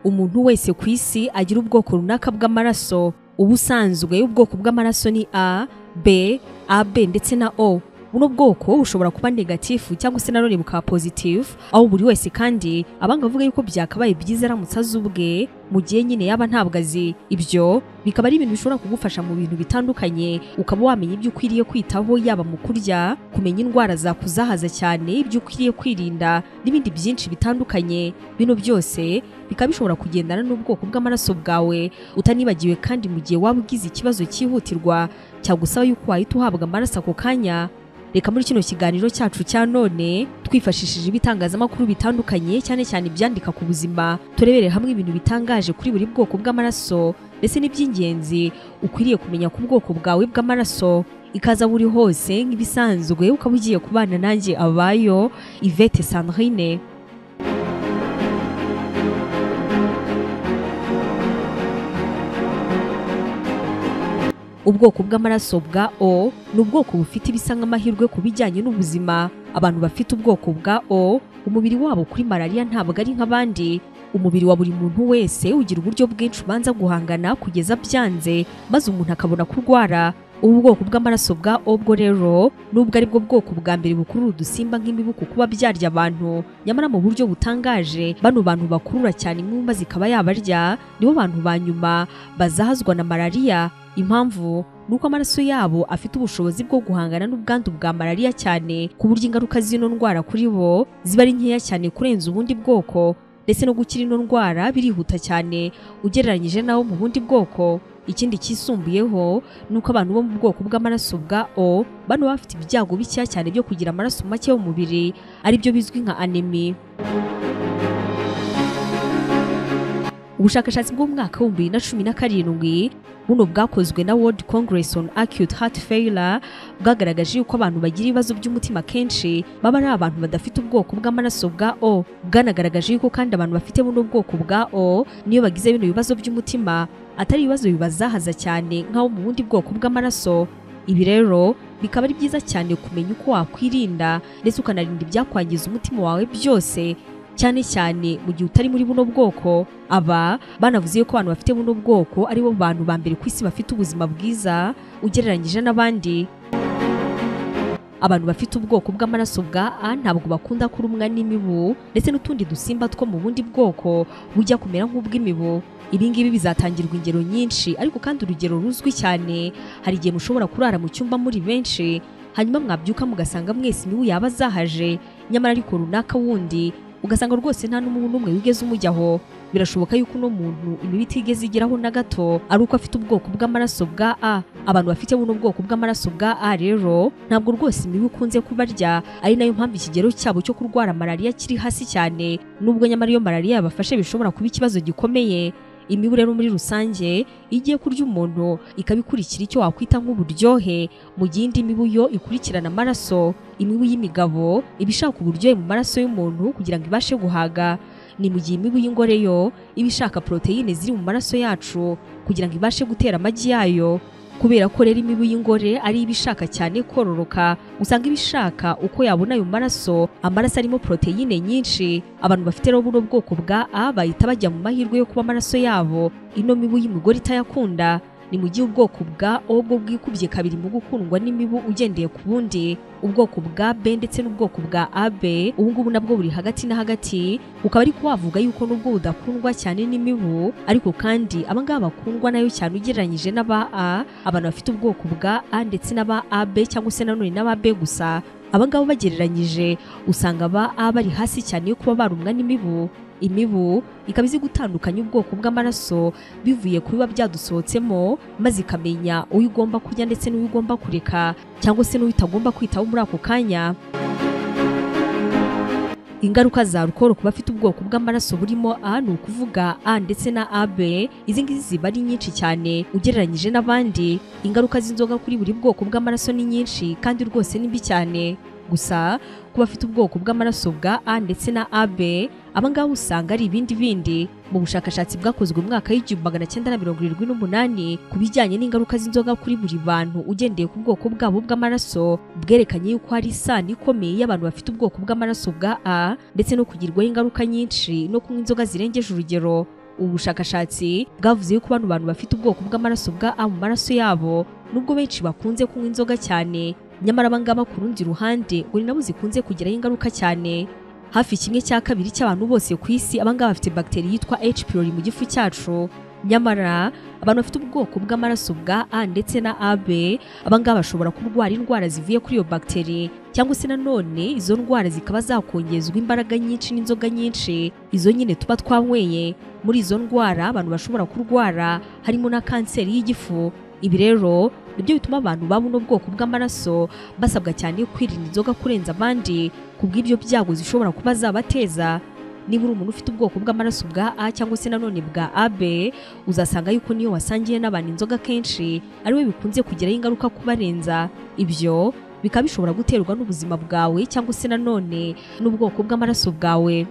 umuntu wese ku isi agira ubwoko runaka bw'amaraso uba usanzwe ubwoko bw'amaraso ni a b ab ndetse na o buno bwoko bushobora kuba negatifu cyangwa se nanone bukaba pozitifu aho buri wese kandi abanga avuga yuko byakabaye byiza aramutse azi ubwe mu gihe nyine yaba ntabwo azi ibyo bikaba ari ibintu bishobora kugufasha mu bintu bitandukanye ukaba wamenya ibyo ukwiriye kwitaho yaba mu kurya kumenya indwara zakuzahaza cyane ibyo ukwiriye kwirinda n'ibindi byinshi bitandukanye bino byose bikaba bishobora kugendana n'ubwoko bw'amaraso bwawe utanibagiwe kandi mu gihe waba ugize ikibazo cyihutirwa cyagusaba yuko wahita uhabwa amaraso ako kanya reka muri kino kiganiro cyacu cya none twifashishije ibitangazamakuru bitandukanye cyane cyane ibyandika ku buzima turebere hamwe ibintu bitangaje kuri buri bwoko bw'amaraso ndetse n'iby'ingenzi ukwiriye kumenya ku bwoko bwawe bw'amaraso ikaza buri hose nk'ibisanzwe ukaba ugiye kubana nanjye abayo Yvette Sandrine ubwoko bw'amaraso bwa O ni ubwoko bufite ibisa nk'amahirwe ku bijyanye n'ubuzima abantu bafite ubwoko bwa O umubiri wabo kuri malariya ntabwo ari nk'abandi umubiri wa buri muntu wese ugira uburyo bwinshi ubanza guhangana kugeza byanze maze umuntu akabona kurwara ubu bwoko bw'amaraso bwa O bwo rero nubwo ari bwo bwoko bwa mbere bukurura udusimba nk'imibu ku kuba byarya abantu nyamara mu buryo butangaje bano bantu bakurura cyane imyumba zikaba yabarya nibo bantu ba nyuma bazahazwa na malariya impamvu ni uko amaraso yabo afite ubushobozi bwo guhangana n'ubwandu bwa malariya cyane ku buryo ingaruka z'ino ndwara kuri bo ziba ari nkeya cyane kurenza ubundi bwoko ndetse no gukira ino ndwara birihuta cyane ugereranyije n'abo mu bundi bwoko ikindi cyisumbuyeho ni uko abantu bo mu bwoko bw'amaraso bwa o bano baba bafite ibyago bikeya cyane byo kugira amaraso make y'umubiri aribyo bizwi nka anemi ubushakashatsi bw'umwaka w'ibihumbi bibiri na cumi na karindwi buno bwakozwe na World Congress on Acute Heart Failure bwagaragaje yuko abantu bagira ibibazo by'umutima kenshi baba ari abantu badafite ubwoko bw'amaraso bwa O bwanagaragaje yuko kandi abantu bafite buno bwoko bwa O niyo bagize bino bibazo by'umutima atari ibibazo bibazahaza cyane nk'abo mu bundi bwoko bw'amaraso ibi rero bikaba ari byiza cyane kumenya uko wakwirinda ndetse ukanarinda ibyakwangiza umutima wawe byose cyane cyane mu gihe utari muri buno bwoko aba banavuze ko abantu bafite buno bwoko aribo bantu ba mbere ku isi bafite ubuzima bwiza ugereranyije n'abandi abantu bafite ubwoko bw'amaraso bwa A ntabwo bakunda kurumwa n'imibu ndetse n'utundi dusimba two mu bundi bwoko bujya kumera nk'ubw'imibu ibi ngibi bizatangirwa ingero nyinshi ariko kandi urugero ruzwi cyane hari igihe mushobora kurara mu cyumba muri benshi hanyuma mwabyuka mugasanga mwese imibu yaba azahaje nyamara ariko runaka wundi ugasanga rwose nta n'umuntu n'umwe wigeze umujyaho birashoboka yuko uno muntu imibu itigeze igeraho na gato ari uko afite ubwoko bw'amaraso bwa A abantu bafite buno bwoko bw'amaraso bwa A rero ntabwo rwose imibu ikunze kubarya ari nayo mpamvu ikigero cyabo cyo kurwara malariya kiri hasi cyane nubwo nyamara iyo malariya yabafashe bishobora kuba ikibazo gikomeye imibu rero muri rusange iyo igiye kurya umuntu ikabikurikira icyo wakwita nk'uburyohe mu gihe indi mibu yo ikurikirana amaraso imibu y'imigabo iba ishaka uburyohe mu maraso y'umuntu kugira ngo ibashe guhaga ni mu gihe imibu y'ingore yo iba ishaka poroteyine ziri mu maraso yacu kugira ngo ibashe gutera amagi yayo kubera ko rero imibu y'ingore ari ibishaka cyane kororoka usanga ibishaka uko yabona ayo maraso amaraso arimo poroteyine nyinshi abantu bafite rero buno bwoko bwa A bahita bajya mu mahirwe yo kuba amaraso yabo ino mibu y'imigore itayakunda ni mu gihe ubwoko bwa O bwo bwikubye kabiri mu gukundwa n'imibu ugendeye ku bundi ubwoko bwa B ndetse n'ubwoko bwa AB ubu ngubu nabwo buri hagati na hagati ukaba ariko wavuga yuko nubwo budakundwa cyane n'imibu ariko kandi aba ngaba bakundwa nayo cyane ugereranyije n'aba A abantu bafite ubwoko bwa A ndetse n'aba AB cyangwa se nanone n'aba B gusa aba ngaba bagereranyije usanga aba A bari hasi cyane yo kuba barumwa n'imibu imibu ikaba izi gutandukanya ubwoko bw'amaraso bivuye ku biba byadusohotsemo maze ikamenya uwo igomba kurya ndetse n'uwo igomba kureka cyangwa se n'uwo itagomba kwitaho muri ako kanya ingaruka za rukoro ku bafite ubwoko bw'amaraso burimo A ni ukuvuga A ndetse na AB izi ngizi ziba ari nyinshi cyane ugereranyije n'abandi ingaruka z'inzoga kuri buri bwoko bw'amaraso ni nyinshi kandi rwose ni mbi cyane gusa ku bafite ubwoko bw'amaraso bwa A ndetse na AB aba ngaba usanga ari ibindi bindi mu bushakashatsi bwakozwe mu mwaka w'igihumbi magana cyenda na mirongo irindwi n'umunani ku bijyanye n'ingaruka z'inzoga kuri buri bantu ugendeye ku bwoko bwabo bw'amaraso bwerekanye yuko hari isano ikomeye y'abantu bafite ubwoko bw'amaraso bwa A ndetse no kugirwaho ingaruka nyinshi no kunywa inzoga zirengeje urugero ubu bushakashatsi bwavuze yuko bano bantu bafite ubwoko bw'amaraso bwa A mu maraso yabo nubwo benshi bakunze kunywa inzoga cyane nyamara aba ngaba ku rundi ruhande ngo ni nabo zikunze kugiraho ingaruka cyane hafi kimwe cya kabiri cy'abantu bose ku isi aba ngaba bafite bagiteri yitwa H pylori mu gifu cyacu nyamara abantu bafite ubwoko bw'amaraso bwa A ndetse na AB aba ngaba bashobora kurwara indwara zivuye kuri iyo bagiteri cyangwa se nanone izo ndwara zikaba zakongezwa imbaraga nyinshi n'inzoga nyinshi izo nyine tuba twanyweye muri izo ndwara abantu bashobora kurwara harimo na kanseri y'gifu ibi rero nibyo bituma abantu baba uno bwoko bw'amaraso basabwa cyane kwirinda inzoga kurenza abandi kubw'ibyo byago zishobora kuba zabateza niba uri umuntu ufite ubwoko bw'amaraso bwa A cyangwa se nanone bwa AB uzasanga yuko niyo wasangiye n'abantu inzoga kenshi ari we bikunze kugiraho ingaruka kubarenza ibyo bikaba bishobora guterwa n'ubuzima bwawe cyangwa se nanone n'ubwoko bw'amaraso bwawe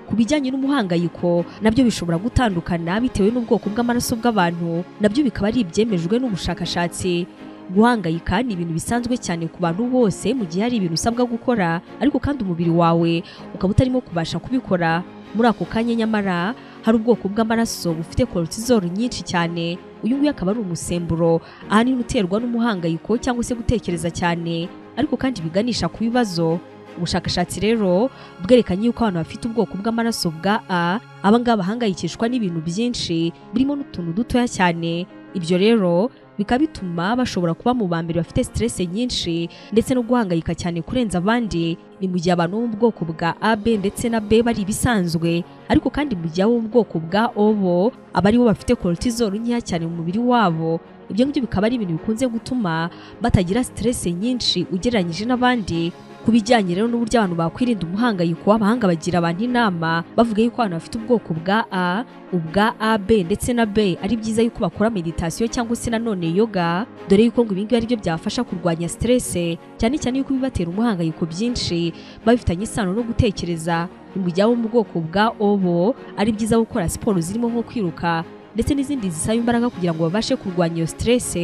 ku bijyanye n'umuhangayiko nabyo bishobora gutandukana bitewe n'ubwoko bw'amaraso bw'abantu nabyo bikaba ari ibyemejwe n'ubushakashatsi guhangayika ni ibintu bisanzwe cyane ku bantu bose mu gihe hari ibintu usabwa gukora ariko kandi umubiri wawe ukaba utarimo kubasha kubikora muri ako kanya nyamara hari ubwoko bw'amaraso bufite cortisol nyinshi cyane uyu nguyu akaba ari umusemburo ahanini uterwa n'umuhangayiko cyangwa se gutekereza cyane ariko kandi biganisha ku bibazo ubushakashatsi rero bwerekanye yuko abantu bafite ubwoko bw'amaraso bwa A aba ngaba bahangayikishwa n'ibintu byinshi birimo n'utuntu dutoya cyane ibyo rero bikaba bituma bashobora kuba mu ba mbere bafite stress nyinshi ndetse no guhangayika cyane kurenza abandi ni mu gihe abantu bo mu bwoko bwa AB ndetse na B bari ibisanzwe ariko kandi mu gihe abo mu bwoko bwa OBO aba aribo bafite cortisol nkeya cyane mu mubiri wabo ibyo ngibyo bikaba ari ibintu bikunze gutuma batagira stress nyinshi ugereranyije n'abandi ku bijyanye rero n'uburyo abantu bakwirinda umuhangayiko w'abahanga bagira abantu inama bavuga yuko abantu bafite ubwoko bwa A ubwa AB ndetse na B ari byiza yuko bakora meditasiyo cyangwa se nanone yoga dore yuko ngo ibingibi ari byo byafasha kurwanya stress cyane cyane yuko bibatera umuhangayiko byinshi babifitanye isano no gutekereza mu gihe abo mu bwoko bwa OBO ari byiza gukora siporo zirimo nko kwiruka ndetse n'izindi zisaba imbaraga kugira ngo babashe kurwanya iyo stress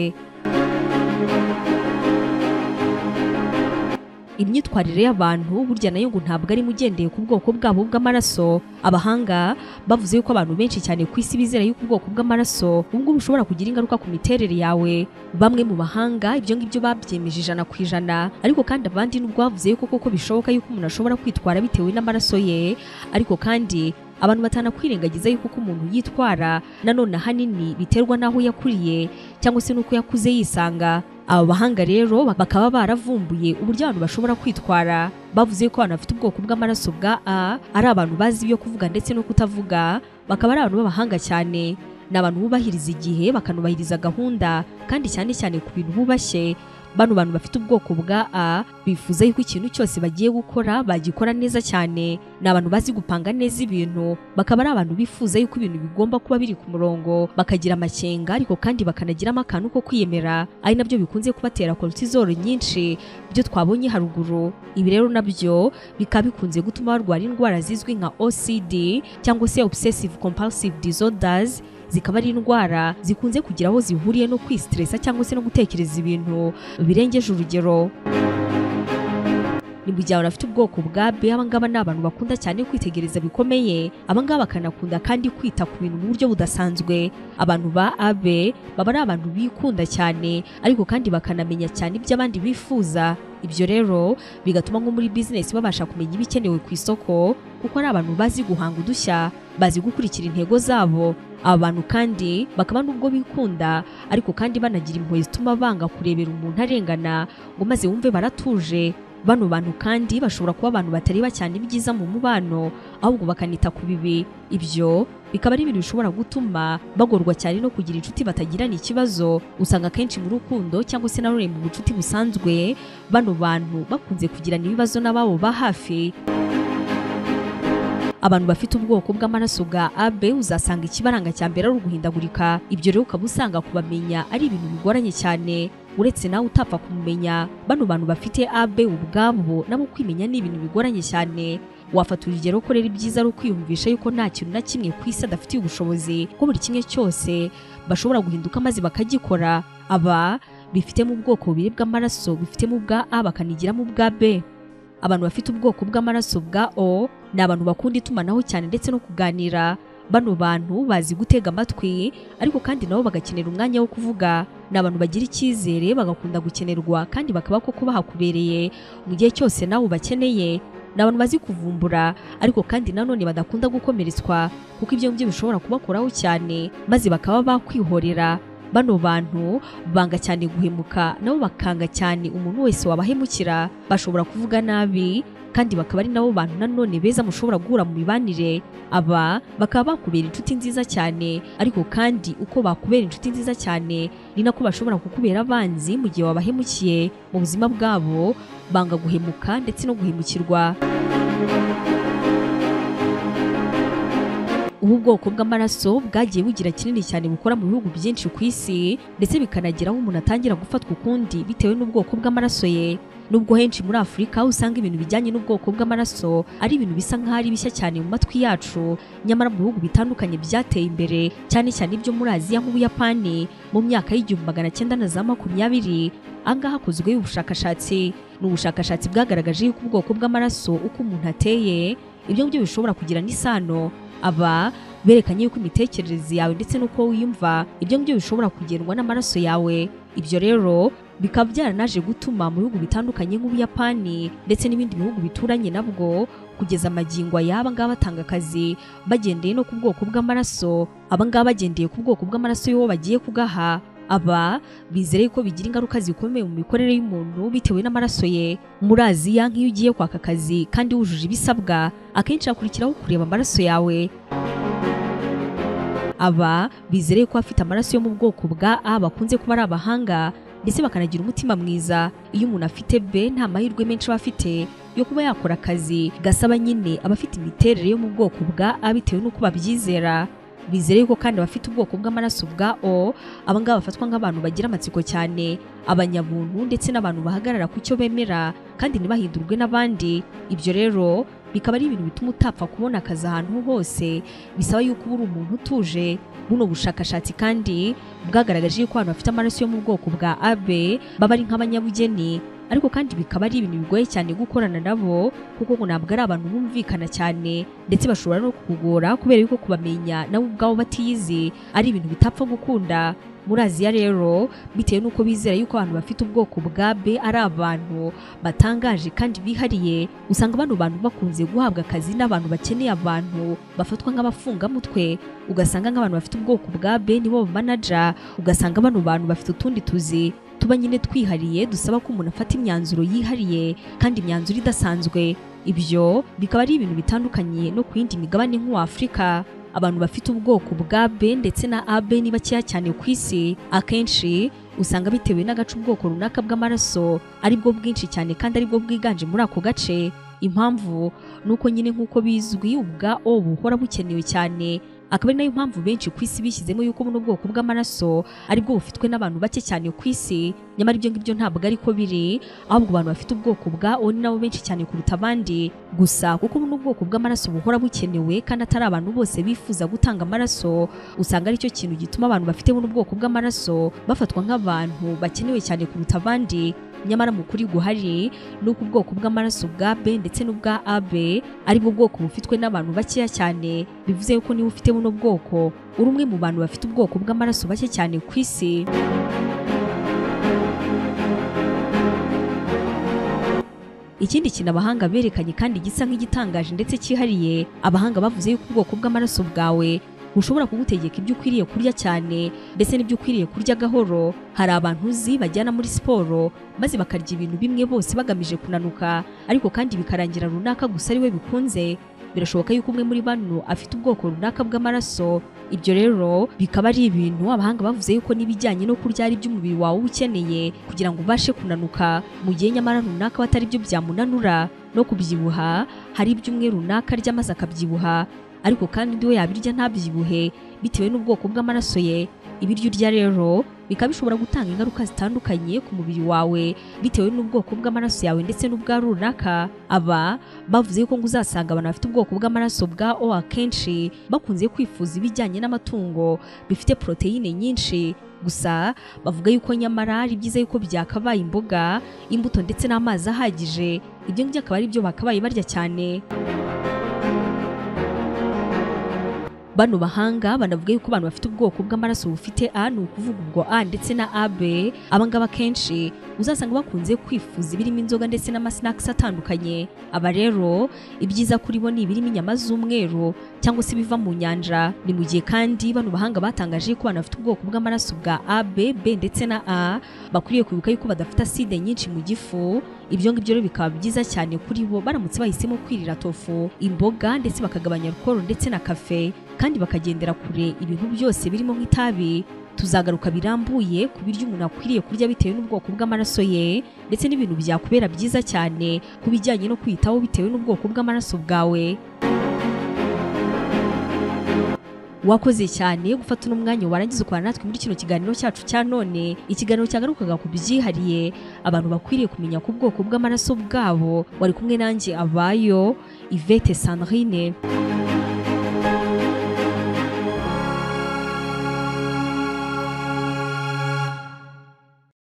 imyitwarire y'abantu burya nayo ngo ntabwo ari mugendeye ku bwoko bwabo bw'amaraso abahanga bavuze yuko abantu benshi cyane ku isi bizera yuko ubwoko bw'amaraso ubwo bushobora kugira ingaruka ku miterere yawe bamwe mu bahanga ibyo ngibyo babyemeje ijana ku ijana ariko kandi abandi nubwo bavuze yuko koko bishoboka yuko umuntu ashobora kwitwara bitewe n'amaraso ye ariko kandi abantu batanakwirengagiza yuko uko umuntu yitwara nanone ahanini biterwa n'aho yakuriye cyangwa se n'uko yakuze yisanga aba bahanga rero bakaba baravumbuye uburyo abantu bashobora kwitwara bavuze ko abantu bafite ubwoko bw'amaraso bwa A ari abantu bazi ibyo kuvuga ndetse no kutavuga bakaba ari abantu b'abahanga cyane ni abantu bubahiriza igihe bakanubahiriza gahunda kandi cyane cyane ku bintu bubashye bano bantu bafite ubwoko bwa A bifuza yuko ikintu cyose bagiye gukora bagikora neza cyane ni abantu bazi gupanga neza ibintu bakaba ari abantu bifuza yuko ibintu bigomba kuba biri ku murongo bakagira amakenga ariko kandi bakanagiramo akantu ko kwiyemera ari nabyo bikunze kubatera cortisol nyinshi byo twabonye haruguru ibi rero nabyo bikaba bikunze gutuma barwara indwara zizwi nka OCD cyangwa se obsessive compulsive disorders zikaba ari indwara zikunze kugira aho zihuriye no kwistresa cyangwa se no gutekereza ibintu birengeje urugero ni mu gihe abantu bafite ubwoko bwa B abangaba ni abantu bakunda cyane kwitegereza bikomeye abangaba bakanakunda kandi kwita ku bintu mu buryo budasanzwe abantu ba AB baba ari abantu bikunda cyane ariko kandi bakanamenya cyane ibyo abandi bifuza ibyo rero bigatuma nko muri bizinesi babasha kumenya ibikenewe ku isoko kuko ari abantu bazi guhanga udushya bazi gukurikira intego zabo aba bantu kandi bakaba n'ubwo bikunda ariko kandi banagira impuhwe zituma banga kurebera umuntu arengana ngo maze wumve baratuje bano bantu kandi bashobora kuba abantu batari bacyane ibyiza mu mubano ahubwo bakanita ku bibi ibyo bikaba ari ibintu bishobora gutuma bagorwa cyane no kugira inshuti batagirana ikibazo usanga akenshi mu rukundo cyangwa se nanone mu bucuti busanzwe bano bantu bakunze kugirana ibibazo n'ababo ba hafi abantu bafite ubwoko bw'amaraso bwa AB uzasanga ikibaranga cya mbere ari uguhindagurika ibyo rero ukaba usanga kubamenya ari ibintu bigoranye cyane uretse nawe utapfa kumumenya bano bantu bafite abe ubwabo nabo kwimenya ni ibintu bigoranye cyane wafata urugero ko rero ibyiza ari ukwiyumvisha yuko nta kintu na kimwe ku isi adafitiye ubushobozi ko buri kimwe cyose bashobora guhinduka maze bakagikora aba bifitemo ubwoko bubiri bw'amaraso bifitemo ubwa a bakanigiramo ubwa b abantu bafite ubwoko bw'amaraso bwa o ni abantu bakunda itumanaho cyane ndetse no kuganira bano bantu bazi gutega amatwi ariko kandi nabo bagakenera umwanya wo kuvuga ni abantu bagira icyizere bagakunda gukenerwa kandi bakaba koko bahakubereye mu gihe cyose nawe ubakeneye ni abantu bazi kuvumbura ariko kandi nanone badakunda gukomeretswa kuko ibyo ngibyo bishobora kubakoraho cyane maze bakaba bakwihorera bano bantu banga cyane guhemuka nabo bakanga cyane umuntu wese wabahemukira bashobora kuvuga nabi kandi bakaba ari nabo bantu nanone beza mushobora guhura mu mibanire aba bakaba bakubera inshuti nziza cyane ariko kandi uko bakubera inshuti nziza cyane ni nako bashobora kukubera abanzi mu gihe wabahemukiye mu buzima bwabo banga guhemuka ndetse no guhemukirwa ubu bwoko bw'amaraso bwagiye bugira kinini cyane bukora mu bihugu byinshi ku isi ndetse bikanagera aho umuntu atangira gufatwa ukundi bitewe n'ubwoko bw'amaraso ye nubwo henshi muri afurika aho usanga ibintu bijyanye n'ubwoko bw'amaraso ari ibintu bisa nk'aho ari bishya cyane mu matwi yacu nyamara mu bihugu bitandukanye byateye imbere cyane cyane ibyo muri aziya nk'ubuyapani mu myaka y'igihumbi magana cyenda na za makumyabiri angaha hakozwe ubushakashatsi ni ubushakashatsi bwagaragaje yuko ubwoko bw'amaraso uko umuntu ateye ibyo ngibyo bishobora kugira n'isano aba berekanye yuko imitekerereze yawe ndetse n'uko wiyumva ibyo ngibyo bishobora kugendwa n'amaraso yawe ibyo rero bikaba byaranaje gutuma mu bihugu bitandukanye nk'ubuyapani ndetse n'ibindi bihugu bituranye nabwo kugeza amagingo y'aba ngaba batanga akazi bagendeye no ku bwoko bw'amaraso aba ngaba bagendeye ku bwoko bw'amaraso y'uwo bagiye kugaha aba bizere ko bigira ingaruka zikomeye mu mikorere y'umuntu bitewe n'amaraso ye muri aziya nk'iyo ugiye kwaka akazi kandi wujuje ibisabwa akenshi hakurikiraho kureba amaraso yawe aba bizere ko afite amaraso yo mu bwoko bwa a bakunze kuba ari abahanga ndetse bakanagira umutima mwiza iyo umuntu afite b nta mahirwe menshi aba afite yo kuba yakora akazi gasaba nyine abafite imiterere yo mu bwoko bwa a bitewe n'uko babyizera bizere ko kandi abafite ubwoko bw'amaraso bwa O abangaba bafatwa nk'abantu bagira amatsiko cyane abanyabuntu ndetse n'abantu bahagarara ku cyo bemera kandi ntibahindurwe n'abandi ibyo rero bikaba ari ibintu bituma utapfa kubona akazi ahantu hose bisaba yuko uba uri umuntu utuje buno bushakashatsi kandi bwagaragaje yuko abantu bafite amaraso yo mu bwoko bwa AB baba ari nk'abanyabugeni ariko kandi bikaba ari ibintu bigoye cyane gukorana nabo kuko ngo ntabwo ari abantu bumvikana cyane ndetse bashobora no kukugora kubera yuko kubamenya nabo ubwabo batiyizi ari ibintu bitapfa gukunda muri aziya rero bitewe n'uko bizera yuko abantu bafite ubwoko bwa b ari abantu batangaje kandi bihariye usanga bano bantu bakunze guhabwa akazi n'abantu bakeneye abantu bafatwa nk'abafungamutwe ugasanga nk'abantu bafite ubwoko bwa b nibo bamanaja ugasanga bano bantu bafite utundi tuzi tuba nyine twihariye dusaba ko umuntu afata imyanzuro yihariye kandi imyanzuro idasanzwe ibyo bikaba ari ibintu bitandukanye no ku yindi migabane nk'uw'afurika abantu bafite ubwoko bwa b ndetse na ab ni bakeya cyane ku isi akenshi usanga bitewe n'agace ubwoko runaka bw'amaraso aribwo bwinshi cyane kandi aribwo bwiganje muri ako gace impamvu ni uko nyine nk'uko bizwi ubwa o buhora bukenewe cyane akaba ari nayo mpamvu benshi ku isi bishyizemo yuko buno bwoko bw'amaraso aribwo bufitwe n'abantu bake cyane ku isi nyamara ibyo ngibyo ntabwo ariko biri ahubwo abantu bafite ubwoko bwa O ni nabo benshi cyane kuruta abandi gusa kuko buno bwoko bw'amaraso buhora bukenewe kandi atari abantu bose bifuza gutanga amaraso usanga aricyo kintu gituma abantu bafite buno bwoko bw'amaraso bafatwa nk'abantu bakenewe cyane kuruta abandi nyamara mu kuri guhari ni uko ubwoko bw'amaraso bwa B ndetse n'ubwa AB ari bwo bwoko bufitwe n'abantu bakeya cyane bivuze yuko niba ufite buno bwoko uri umwe mu bantu bafite ubwoko bw'amaraso bake cyane ku isi ikindi kintu abahanga berekanye kandi gisa nk'igitangaje ndetse cyihariye abahanga bavuze yuko ubwoko bw'amaraso bwawe bushobora kugutegeka ibyo ukwiriye kurya cyane ndetse n'ibyo ukwiriye kurya gahoro hari abantu uzi bajyana muri siporo maze bakarya ibintu bimwe bose bagamije kunanuka ariko kandi bikarangira runaka gusa ari we bikunze birashoboka yuko umwe muri bano afite ubwoko runaka bw'amaraso ibyo rero bikaba ari ibintu abahanga bavuze yuko n'ibijyanye no kurya ari byo umubiri wawe uba ukeneye kugira ngo ubashe kunanuka mu gihe nyamara runaka batari byo byamunanura no kubyibuha hari iby'umwe runaka arya maze akabyibuha ariko kandi undi we yabirya ntabyibuhe bitewe n'ubwoko bw'amaraso ye ibiryo urya rero bikaba bishobora gutanga ingaruka zitandukanye ku mubiri wawe bitewe n'ubwoko bw'amaraso yawe ndetse n'ubwa runaka aba bavuze yuko ngo uzasanga abantu bafite ubwoko bw'amaraso bwa O akenshi bakunze kwifuza ibijyanye n'amatungo bifite poroteyine nyinshi gusa bavuga yuko nyamara ari byiza yuko byakabaye imboga imbuto ndetse n'amazi ahagije ibyo ngibyo akaba ari byo bakabaye barya cyane bano bahanga banavuga yuko abantu bafite ubwoko bw'amaraso bufite A ni ukuvuga ubwo A ndetse na AB abangaba akenshi uzasanga bakunze kwifuza ibirimo inzoga ndetse n'amasinakisi atandukanye aba rero ibyiza kuri bo ni ibirimo inyama z'umweru cyangwa se ibiva mu nyanja ni mu gihe kandi bano bahanga batangaje yuko abantu bafite ubwoko bw'amaraso bwa AB B ndetse na A bakwiriye kwibuka yuko badafite aside nyinshi mu gifu ibyo ngibyo rero bikaba byiza cyane kuri bo baramutse bahisemo kwirira tofu imboga ndetse bakagabanya alukoro ndetse na kafe kandi bakagendera kure ibintu byose birimo nk'itabi tuzagaruka birambuye ku biryo umuntu akwiriye kurya bitewe n'ubwoko bw'amaraso ye ndetse n'ibintu byakubera byiza cyane ku bijyanye no kwiyitaho bitewe n'ubwoko bw'amaraso bwawe wakoze cyane gufata uno mwanya warangiza ukorana natwe muri kino kiganiro cyacu cya none ikiganiro cyagarukaga ku byihariye abantu bakwiriye kumenya ku bwoko bw'amaraso bwabo wari kumwe nanjye abayo ivete sandrine